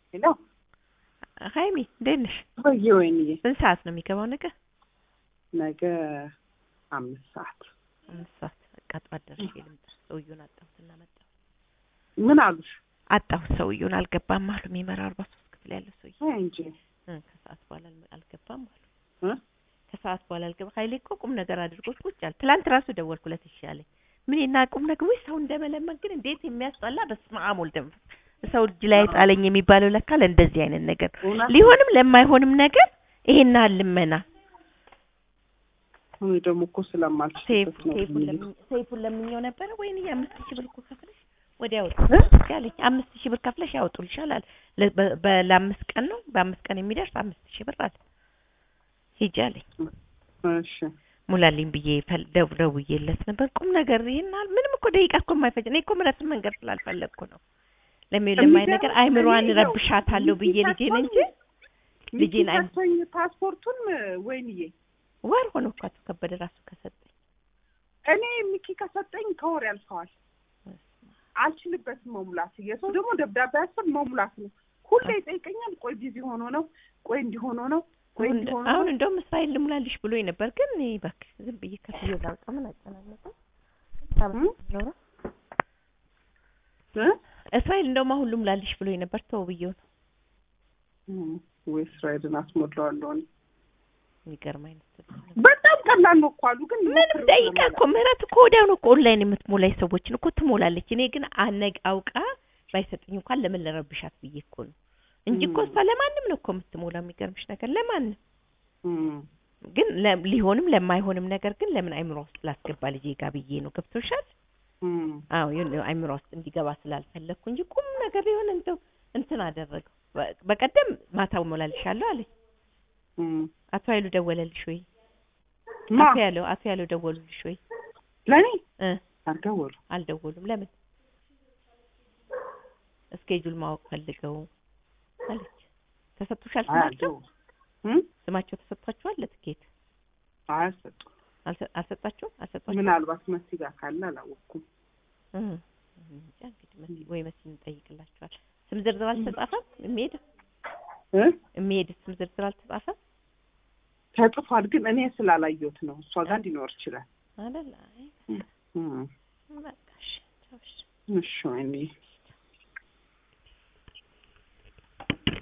ሄሎ ሀይሚ እንዴት ነሽ? ወይዬ ወይንዬ ስንት ሰዓት ነው የሚገባው ነገ? ነገ አምስት ሰዓት አምስት ሰዓት በቃ ጠዋት ደርሼ ልምጣ። ሰውዬውን አጣሁትና መጣሁ። ምን አሉሽ? አጣሁት ሰውዬውን አልገባም አሉ። የሚመራ አርባ ሶስት ክፍል ያለው ሰውዬ አይ እንጂ እ ከሰዓት በኋላ አል- አልገባም አሉ። እ? ከሰዓት በኋላ አልገባ ሀይሌ እኮ ቁም ነገር አድርጎት ቁጭ አለ። ትላንት ራሱ ደወልኩለት እሺ አለኝ። ምን እና ቁም ነገር ወይ ሰው እንደመለመን ግን እንዴት የሚያስጠላ በስመ አብ ወልድ መንፈስ ሰው እጅ ላይ ጣለኝ የሚባለው ለካ ለእንደዚህ አይነት ነገር እውነት ሊሆንም ለማይሆንም ነገር ይሄን ያህል ልመና እኔ ደግሞ እኮ ሴፍ ስለማልችልበት ነው ሴፉን ብዬ ለምኝ ሴፉን ለምኘው ነበረ ወይኔ አምስት ሺህ ብር እኮ ከፍለሽ ወዲያ እ? ያወጡልሽ አለኝ። አምስት ሺህ ብር ከፍለሽ ያወጡልሻል አለ። ለ- በ- በ- ለአምስት ቀን ነው በአምስት ቀን የሚደርስ አምስት ሺህ ብር አለ። ሂጂ አለኝ። እሺ ሙላልኝ ብዬ ፈል- ደው- ደውዬለት ነበር። ቁም ነገር ይሄን ያህል ምንም እኮ ደቂቃ እኮ የማይፈጅ እኔ እኮ ምረትን መንገድ ስላልፈለግኩ ነው ለሚ ለማይ ነገር የሚገርም አይምሯን እኔ ያው ረብሻታለሁ ብዬ ልጄን እንጂ ልጄን አይ- ሚኪ ፓስፖርቱን ወይንዬ ወር ሆኖ እኮ አቶ ከበደ ራሱ ከሰጠኝ እኔ ሚኪ ከሰጠኝ ከወር ያልፈዋል። አልችልበትም መሙላት። የሰው ደግሞ ደብዳቤ ያስፈል መሙላት ነው። ሁሌ ይጠይቀኛል። ቆይ ቢዚ ሆኖ ነው፣ ቆይ እንዲህ ሆኖ ነው፣ ቆይ አሁን እንዲህ ሆኖ አሁን ነው። እንደውም እስራኤል ልሙላልሽ ብሎኝ ነበር፣ ግን እኔ እባክህ ዝም ብዬ ከፍዬ ላውጣ ምን አጨናነቀኝ። እም? ኖሮ እ? እስራኤል እንደውም አሁን ልሙላልሽ ብሎኝ ነበር፣ ተው ብዬው ነው። እም፣ ወይ እስራኤልን አስሞላዋለሁ እኔ። የሚገርም አይነት ስልክ ነው። በጣም ቀላል ነው እኮ አሉ። ግን ምንም ሞክሬው ደቂቃ ለመሙላት። እኮ ምህረት እኮ ወዲያው ነው እኮ ኦንላይን የምትሞላይ ሰዎችን እኮ ትሞላለች። እኔ ግን አነግ አውቃ ባይሰጡኝ እንኳን ለምን ለረብሻት ብዬ እኮ ነው እንጂ እኮ እም። እሷ ለማንም ነው እኮ የምትሞላው። የሚገርምሽ ነገር ለማንም እም፣ ግን ለ- ሊሆንም ለማይሆንም ነገር ግን ለምን አይምሮ ውስጥ ላስገባ ልጄ ጋር ብዬ ነው። ገብቶሻል? እም። አዎ ይሁን አይምሮ ውስጥ እንዲገባ ስላልፈለግኩ እንጂ ቁም ነገር የሆነ እንደው እንትን አደረገው። በ- በቀደም ማታ እሞላልሻለሁ አለኝ። እም። አቶ ኃይሉ ደወለልሽ ወይ? ማ አቶ ያለው አቶ ያለው ደወሉልሽ ወይ? ለእኔ እ አልደወሉ። አልደወሉም። ለምን? እስኬጁል ማወቅ ፈልገው አለች። ተሰጥቶሻል ስማቸው? አልደወሉ። እም? ስማቸው ተሰጥቷቸዋል? ለትኬት አያሰጡም። አልሰ- አልሰጣቸውም? አልሰጧቸውም? ምናልባት መሲ ጋር ካለ አላወቅኩም። እ እንጃ እንግዲህ መሲ ወይ መሲ እንጠይቅላቸዋል። ስም ዝርዝር አልተጻፈም? የሚሄድ እ? የሚሄድ ስም ዝርዝር አልተጻፈም ተጽፏል፣ ግን እኔ ስላላየሁት ነው። እሷ ጋር ሊኖር ይችላል። አይደል? አይ እም። በቃ እሺ፣ ቻው እሺ። እሺ ወይኔ